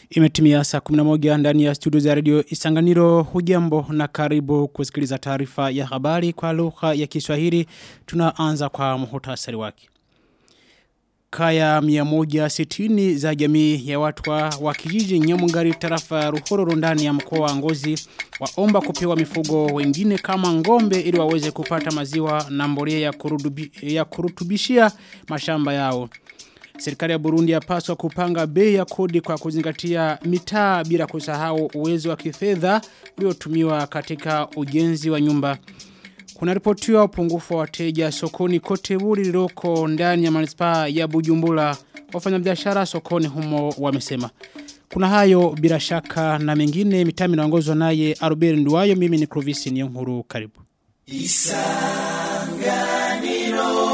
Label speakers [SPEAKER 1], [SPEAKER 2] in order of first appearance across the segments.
[SPEAKER 1] Imetimia saa 11 ndani ya studio za radio Isanganiro hujambo na karibu kusikiliza taarifa ya habari kwa lugha ya Kiswahili. Tunaanza kwa muhtasari wake. Kaya 160 za jamii ya watu wa, wa kijiji Nyamungari tarafa ya Ruhororo ndani ya mkoa wa Ngozi waomba kupewa mifugo wengine kama ngombe ili waweze kupata maziwa na mbolea ya, kurudubi, ya kurutubishia mashamba yao. Serikali ya Burundi yapaswa kupanga bei ya kodi kwa kuzingatia mitaa bila kusahau uwezo wa kifedha uliotumiwa katika ujenzi wa nyumba. Kuna ripotiwa upungufu wa wateja sokoni kote buri liloko ndani ya manispaa ya Bujumbura. Wafanyabiashara sokoni humo wamesema. Kuna hayo bila shaka na mengine mitami naongozwa naye Albert Nduwayo mimi ni Clovis Niyonkuru karibu. Isanganiro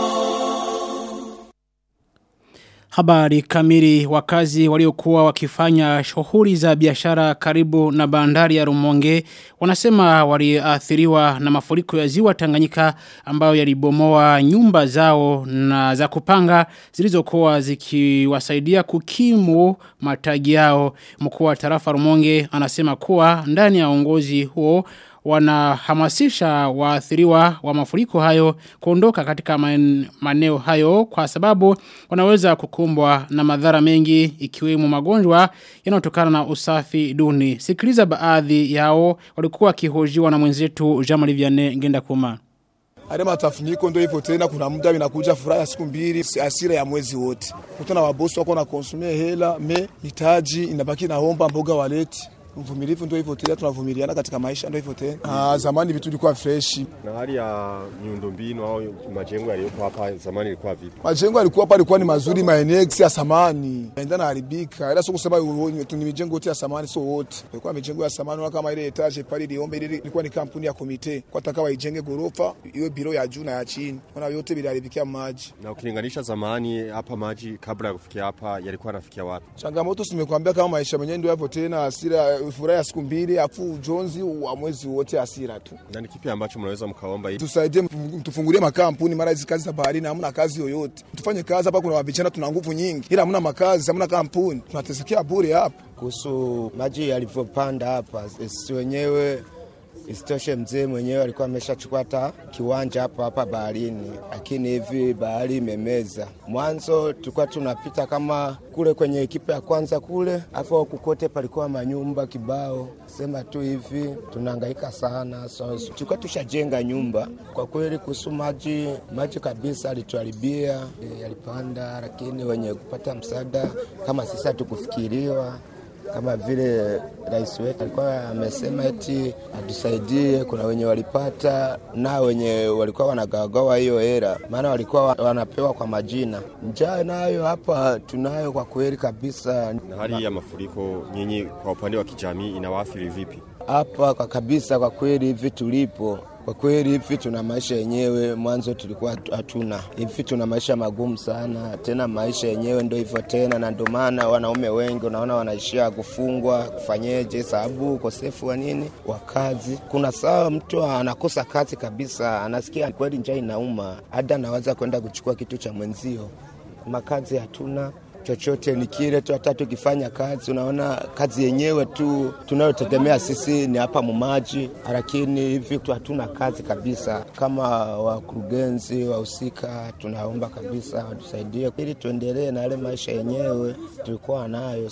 [SPEAKER 1] Habari kamili wakazi waliokuwa wakifanya shughuli za biashara karibu na bandari ya Rumonge wanasema waliathiriwa na mafuriko ya ziwa Tanganyika ambayo yalibomoa nyumba zao na za kupanga zilizokuwa zikiwasaidia kukimu matagi yao mkuu wa tarafa Rumonge anasema kuwa ndani ya uongozi huo wanahamasisha waathiriwa wa mafuriko hayo kuondoka katika maeneo hayo kwa sababu wanaweza kukumbwa na madhara mengi ikiwemo magonjwa yanayotokana na usafi duni. Sikiliza baadhi yao walikuwa kihojiwa na mwenzetu Jamali Vianney Ngenda Kuma.
[SPEAKER 2] Ale matafuniko ndio hivyo tena, kuna muda inakuja furaha ya siku mbili, asira ya mwezi wote. Kutana wabosi wako na konsumia hela me mitaji inabaki naomba mboga waleti Mvumilivu ndio hivyo tena, tunavumiliana katika maisha ndio hivyo tena. Ah, zamani vitu vilikuwa fresh.
[SPEAKER 3] Na hali ya miundombinu au majengo yaliyopo hapa zamani ilikuwa vipi?
[SPEAKER 2] Majengo yalikuwa hapa yalikuwa ni mazuri, maeneo ya samani. Yaenda na haribika. Ila sio kusema ni mijengo yote ya samani sio wote. Ilikuwa mijengo ya samani kama ile etage pale iliombe ile ilikuwa ni kampuni ya komite. Kwa taka waijenge gorofa, iwe biro ya juu na ya chini. Ona yote viliharibikia maji.
[SPEAKER 3] Na ukilinganisha zamani hapa maji kabla ya kufikia hapa yalikuwa yanafikia wapi?
[SPEAKER 2] Changamoto simekwambia kama maisha yenyewe ndio hivyo tena, hasira furaha ya siku mbili afu ujonzi wa mwezi wote hasira tu.
[SPEAKER 3] Na ni kipi ambacho mnaweza mkaomba ili
[SPEAKER 2] tusaidie, mtufungulie makampuni, mara hizi kazi za baharini hamna kazi yoyote. Tufanye kazi hapa, kuna vijana tuna nguvu nyingi, ila hamna makazi, hamna kampuni, tunatesekea bure hapa.
[SPEAKER 4] Kuhusu maji yalivyopanda hapa, sisi wenyewe Isitoshe mzee mwenyewe alikuwa ameshachukua hata kiwanja hapa hapa baharini, lakini hivi bahari imemeza. Mwanzo tulikuwa tunapita kama kule kwenye ekipa ya kwanza kule, afu kukote palikuwa manyumba kibao. Sema tu hivi tunahangaika sana, so tulikuwa tushajenga nyumba. Kwa kweli kuhusu maji, maji kabisa alituharibia, yalipanda, lakini wenye kupata msaada kama sisi hatukufikiriwa kama vile rais wetu alikuwa amesema eti atusaidie. Kuna wenye walipata na wenye walikuwa wanagawagawa hiyo hela, maana walikuwa wanapewa kwa majina. Njaa nayo hapa tunayo kwa kweli kabisa.
[SPEAKER 3] Na hali ya mafuriko, nyinyi kwa upande wa kijamii inawaathiri vipi
[SPEAKER 4] hapa? Kwa kabisa, kwa kweli hivi tulipo kwa kweli hivi tuna maisha yenyewe, mwanzo tulikuwa hatuna hivi, tuna maisha magumu sana, tena maisha yenyewe ndio hivyo tena, na ndio maana wanaume wengi unaona wanaishia kufungwa, kufanyeje, sababu ukosefu wa nini, wa kazi. Kuna saa mtu anakosa kazi kabisa, anasikia kweli njaa inauma, hata anaweza kwenda kuchukua kitu cha mwenzio. Makazi hatuna chochote ni kile tu, hata tukifanya kazi, unaona kazi yenyewe tu tunayotegemea sisi ni hapa mumaji, lakini hivi tu hatuna kazi kabisa. Kama wakurugenzi wahusika, tunaomba kabisa watusaidie ili tuendelee na yale maisha yenyewe tulikuwa nayo.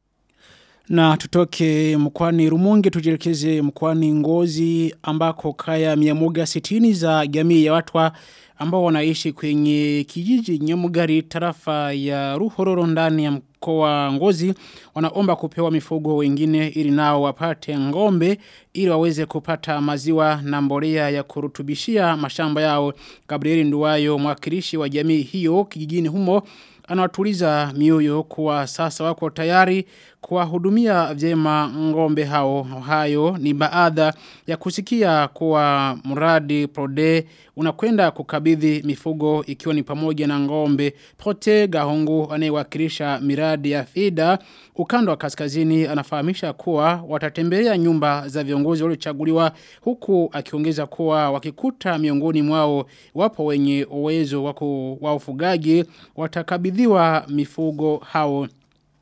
[SPEAKER 1] Na tutoke mkwani Rumonge tujielekeze mkwani Ngozi ambako kaya 160 za jamii ya watwa ambao wanaishi kwenye kijiji Nyamugari tarafa ya Ruhororo ndani ya mkoa Ngozi wanaomba kupewa mifugo wengine ili nao wapate ngombe ili waweze kupata maziwa na mbolea ya kurutubishia mashamba yao Gabrieli Nduwayo mwakilishi wa jamii hiyo kijijini humo anawatuliza mioyo kuwa sasa wako tayari kuwahudumia vyema ngombe hao hayo ni baadha ya kusikia kuwa mradi prode unakwenda kukabidhi mifugo ikiwa ni pamoja na ngombe prote gahungu anayewakilisha miradi ya fida ukanda wa kaskazini anafahamisha kuwa watatembelea nyumba za viongozi waliochaguliwa huku akiongeza kuwa wakikuta miongoni mwao wapo wenye uwezo wa ufugaji watakabidhiwa mifugo hao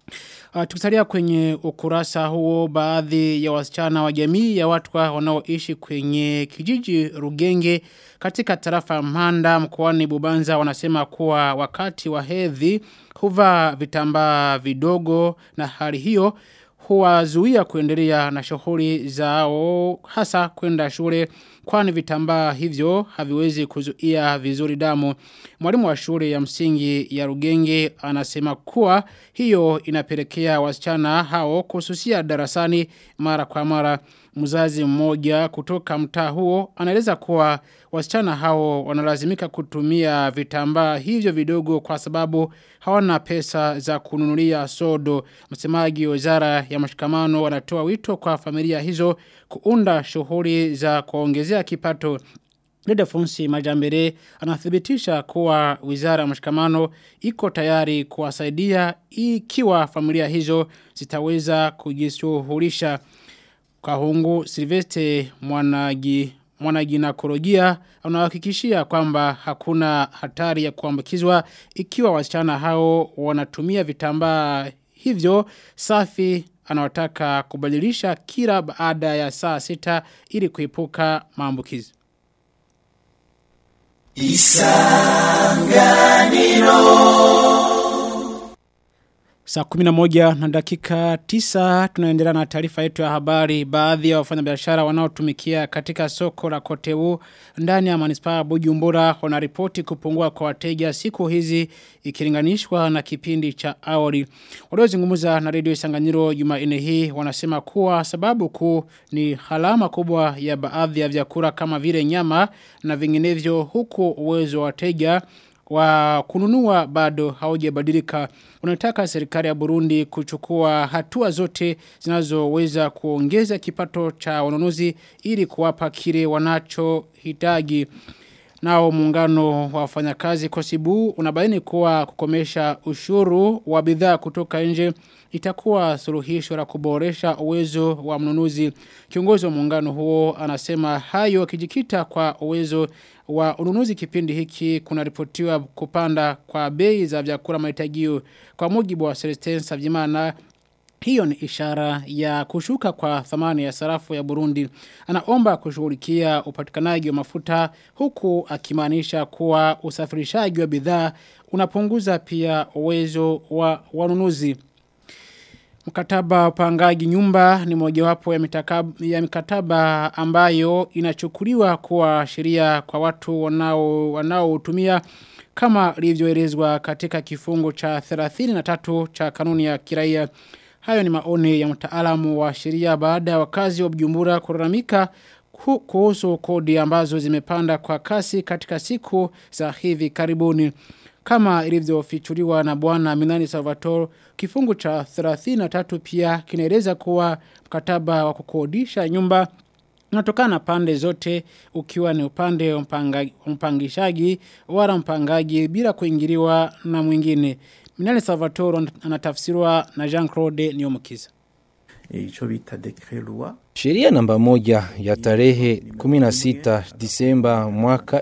[SPEAKER 1] Uh, tukisalia kwenye ukurasa huo baadhi ya wasichana wa jamii ya watu wanaoishi kwenye kijiji Rugenge katika tarafa Mhanda mkoani Bubanza wanasema kuwa wakati wa hedhi huvaa vitambaa vidogo na hali hiyo huwazuia kuendelea na shughuli zao hasa kwenda shule kwani vitambaa hivyo haviwezi kuzuia vizuri damu. Mwalimu wa shule ya msingi ya Rugenge anasema kuwa hiyo inapelekea wasichana hao kususia darasani mara kwa mara. Mzazi mmoja kutoka mtaa huo anaeleza kuwa wasichana hao wanalazimika kutumia vitambaa hivyo vidogo kwa sababu hawana pesa za kununulia sodo. Msemaji wa wizara ya mashikamano wanatoa wito kwa familia hizo kuunda shughuli za kuongezea kipato Leda Funsi Majambere anathibitisha kuwa wizara ya mashikamano iko tayari kuwasaidia ikiwa familia hizo zitaweza kujishughulisha. Kahungu Silveste mwanagi mwanaginakolojia anahakikishia kwamba hakuna hatari ya kuambukizwa ikiwa wasichana hao wanatumia vitambaa hivyo safi anawataka kubadilisha kila baada ya saa sita ili kuepuka maambukizi. Saa kumina moja na dakika tisa tunaendelea na taarifa yetu ya habari baadhi ya wafanyabiashara wanaotumikia katika soko la Kotebu ndani ya manispaa Bujumbura wanaripoti kupungua kwa wateja siku hizi ikilinganishwa na kipindi cha awali. Waliozungumza na redio Isanganyiro Jumanne hii wanasema kuwa sababu kuu ni halama kubwa ya baadhi ya vyakula kama vile nyama na vinginevyo huku uwezo wa wateja wa kununua bado haujabadilika. Unataka serikali ya Burundi kuchukua hatua zote zinazoweza kuongeza kipato cha wanunuzi ili kuwapa kile wanachohitaji. Nao muungano wa wafanyakazi Kosibu unabaini kuwa kukomesha ushuru wa bidhaa kutoka nje itakuwa suluhisho la kuboresha uwezo wa mnunuzi. Kiongozi wa muungano huo anasema hayo kijikita kwa uwezo wa ununuzi kipindi hiki kuna ripotiwa kupanda kwa bei za vyakula mahitajio kwa mujibu wa Celestin Savyimana hiyo ni ishara ya kushuka kwa thamani ya sarafu ya Burundi. Anaomba kushughulikia upatikanaji wa mafuta huku akimaanisha kuwa usafirishaji wa bidhaa unapunguza pia uwezo wa wanunuzi. Mkataba upangaji nyumba ni mojawapo ya, ya mikataba ambayo inachukuliwa kuwa sheria kwa watu wanao wanaotumia kama ilivyoelezwa katika kifungu cha 33 cha kanuni ya kiraia. Hayo ni maoni ya mtaalamu wa sheria baada ya wakazi wa Bujumbura kulalamika kuhusu kodi ambazo zimepanda kwa kasi katika siku za hivi karibuni. Kama ilivyofichuliwa na bwana Minani Salvatore, kifungu cha 33 pia kinaeleza kuwa mkataba wa kukodisha nyumba unatokana na pande zote ukiwa ni upande wa mpangishaji wala mpangaji bila kuingiliwa na mwingine. Minani Salvatore anatafsiriwa na Jean-Claude Niyomukiza.
[SPEAKER 5] Icho bita decret loi
[SPEAKER 6] Sheria namba moja ya tarehe 16 Disemba mwaka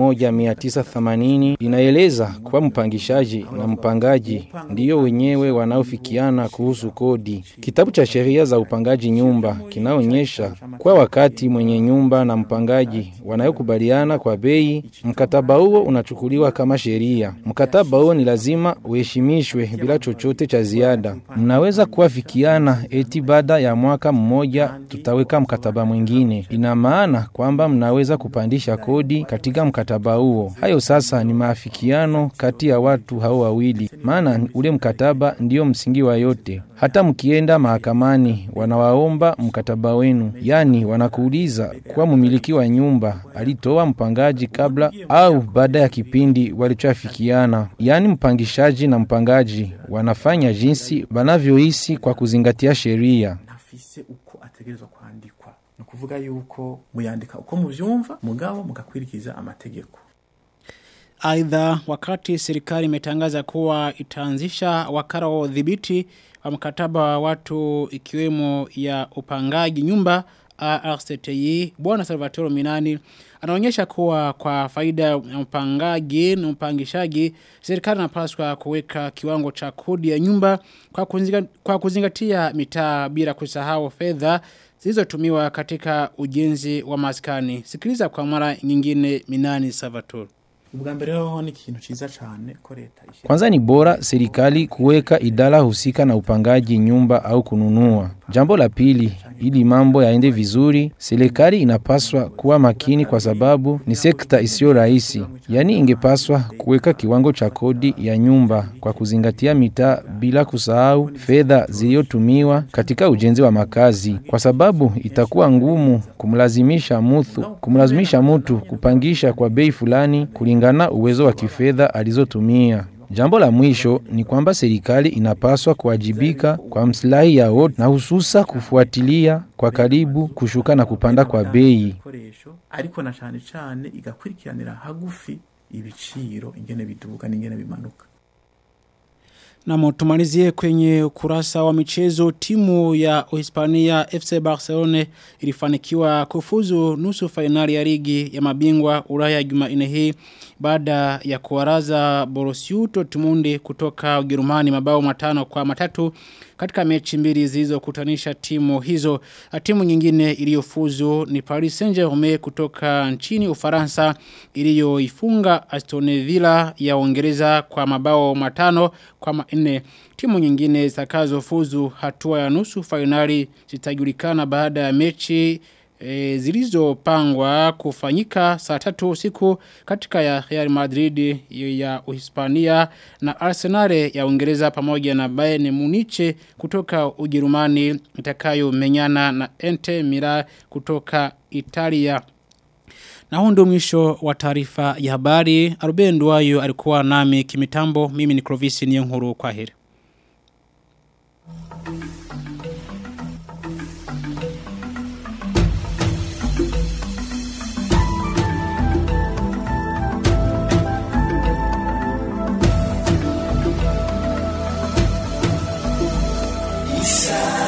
[SPEAKER 6] 1980 inaeleza kuwa mpangishaji na mpangaji ndiyo wenyewe wanaofikiana kuhusu kodi. Kitabu cha sheria za upangaji nyumba kinaonyesha kwa wakati mwenye nyumba na mpangaji wanayokubaliana kwa bei, mkataba huo unachukuliwa kama sheria. Mkataba huo ni lazima uheshimishwe bila chochote cha ziada. Mnaweza kuafikiana eti baada ya mwaka mmoja tutaweka mkataba mwingine. Ina maana kwamba mnaweza kupandisha kodi katika mkataba huo. Hayo sasa ni maafikiano kati ya watu hao wawili, maana ule mkataba ndio msingi wa yote. Hata mkienda mahakamani, wanawaomba mkataba wenu, yaani wanakuuliza kuwa mumiliki wa nyumba alitoa mpangaji kabla au baada ya kipindi walichoafikiana. Yaani mpangishaji na mpangaji wanafanya jinsi wanavyohisi kwa kuzingatia sheria.
[SPEAKER 5] nafise uko ategerezwa kwandikwa ni ukuvuga yuko muyandika uko muvyumva mugabo mugakwirikiza amategeko
[SPEAKER 1] Aidha wakati serikali imetangaza kuwa itaanzisha wakara wa udhibiti wa mkataba wa watu ikiwemo ya upangaji nyumba ARCTI Bwana Salvatore Minani anaonyesha kuwa kwa faida ya mpangaji na mpangishaji serikali inapaswa kuweka kiwango cha kodi ya nyumba kwa, kuzinga, kwa kuzingatia mitaa bila kusahau fedha zilizotumiwa katika ujenzi wa maskani. Sikiliza kwa mara nyingine Minani Salvatore.
[SPEAKER 5] ubwa mbere ho ni ikintu ciza cane ko leta ishyira
[SPEAKER 6] Kwanza ni bora serikali kuweka idara husika na upangaji nyumba au kununua. Jambo la pili, ili mambo yaende vizuri, serikali inapaswa kuwa makini kwa sababu ni sekta isiyo rahisi. Yaani ingepaswa kuweka kiwango cha kodi ya nyumba kwa kuzingatia mitaa bila kusahau fedha zilizotumiwa katika ujenzi wa makazi, kwa sababu itakuwa ngumu kumlazimisha mtu kumlazimisha mtu kupangisha kwa bei fulani kulingana uwezo wa kifedha alizotumia. Jambo la mwisho ni kwamba serikali inapaswa kuwajibika kwa mslahi ya wote na hususa kufuatilia kwa karibu kushuka na kupanda kwa bei.
[SPEAKER 5] ibikoresho ariko na cane cane igakurikiranira hagufi ibiciro ingene biduga n'ingene bimanuka
[SPEAKER 1] Na tumalizie kwenye ukurasa wa michezo timu ya Uhispania FC Barcelona ilifanikiwa kufuzu nusu fainali ya ligi ya mabingwa Ulaya Jumanne hii baada ya kuwaraza Borussia Dortmund kutoka Ujerumani mabao matano kwa matatu katika mechi mbili zilizokutanisha timu hizo. Timu nyingine iliyofuzu ni Paris Saint-Germain kutoka nchini Ufaransa iliyoifunga Aston Villa ya Uingereza kwa mabao matano kwa manne. Timu nyingine zitakazofuzu hatua ya nusu fainali zitajulikana baada ya mechi e, zilizopangwa kufanyika saa tatu usiku katika ya Real Madrid ya Uhispania na Arsenal ya Uingereza pamoja na Bayern Munich kutoka Ujerumani itakayo menyana na Inter Milan kutoka Italia. Na huu ndio mwisho wa taarifa ya habari. Aruben Nduwayo alikuwa nami kimitambo. Mimi ni Clovis Niyonkuru kwa heri.
[SPEAKER 7] Isa